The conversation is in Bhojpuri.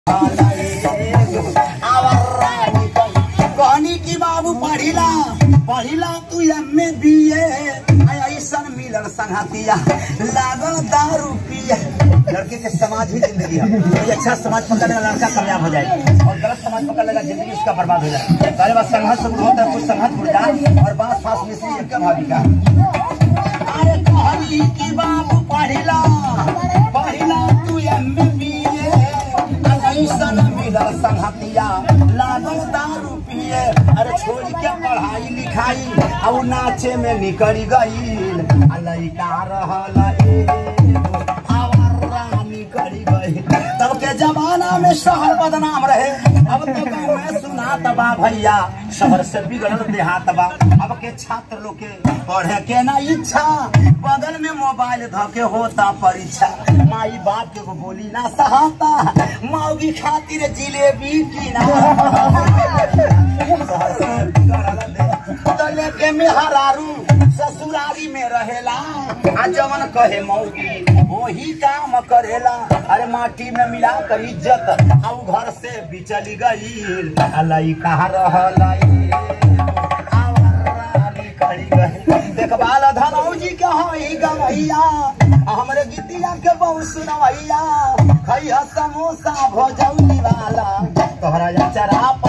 कहनी की बाबू पढ़िला पढ़िला तू एमे बी ऐसन मिलल संगतिया लागल दारू पिए लड़के के समाज ही जिंदगी है कोई अच्छा समाज पकड़ने वाला लड़का कामयाब हो जाए और गलत समाज पकड़ लेगा जिंदगी उसका बर्बाद हो जाए पहले बात संघर्ष शुरू होता है कुछ संघर्ष उड़ जाए और बास फास मिश्री एक भाभी का अरे कहनी की बाबू पढ़िला पढ़िला तू एमे बी ऐसन मिलल संगतिया लागल दारू पिए अरे छोड़ के पढ़ाई लिखाई और नाचे में निकल गईल आ लइका रहल एगो आवारा निकल गईल तब के जमाना में शहर बदनाम रहे अब तो गाँव में सुना तबा भैया शहर से बिगड़ल देहात बा अब के छात्र लोग के पढ़े के ना इच्छा बगल में मोबाइल धके होता परीक्षा माई बाप के को बोली ना सहाता मौगी खातिर जिलेबी की ना शहर से बिगड़ल देहात। तो लेके में हरारू ससुरारी में रहेला आ जवन कहे मौगी वही काम करेला अरे माटी में मिला कर इज्जत आ उ घर से बिचली गई अलाई कहा रहला देखबाल धनौजी के हई गवैया आ हमरे गीतिया के बहुत सुनवैया खैया समोसा भजौली वाला तोहरा चरा